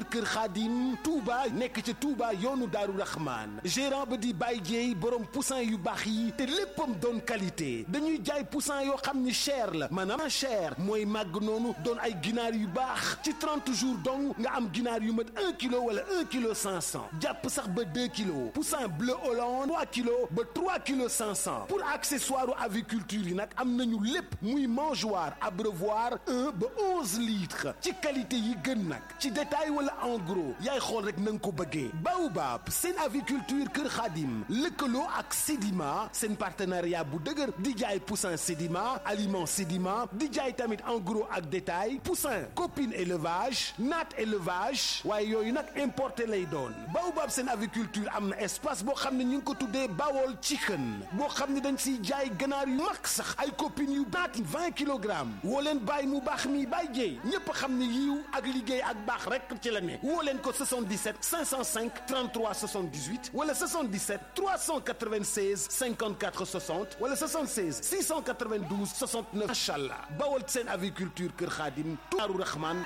Kër Khadim Touba nekk ca Touba yoonu Daaru Rahman gérant ba di Baye Dieye borom poussin yu baax yi te léppam doon qualité dañuy jaay poussin yoo xam ni cher la maanaam cher mooy màgg noonu doon ay ginaar yu baax ci 30 jours donc nga am ginaar yu mat 1 kilo wala 1 kilo 500 jàpp sax ba 2 kilos poussin bleu Hollande 3 kilos ba 3 kilos 500 pour accessoire aviculture yi nag am nañu lépp muy mangeoire abreuvoir 1 ba 11 litres ci qualité yi gën nag ci détail wala en gros yaay xool rek na nga ko bëggee Baobab seen aviculture Kër Khadim lëkkaloo ak Sedima seen partenariat bu dëgër di jaay poussin Sedima aliment Sedima di jaay tamit en gros ak détail poussin copine élevage naat élevage waaye yooyu nag importé lay doon Baobab seen aviculture am na espace boo xam ne ñu ngi ko tuddee Bawol chicken boo xam ne dañ siy jaay ganaar yu mag sax ay copines yu naati vingt kilogrammes woo leen bàyyi mu baax mi bàyyi jéey ñépp xam ne yiw ak liggéey ak baax rek ci la ne woo leen ko 77 505 33 78 wala 77 396 54 60 wala 76 692 69 macha allah bawal seen aviculture Kër Xaadim Daaru Rahman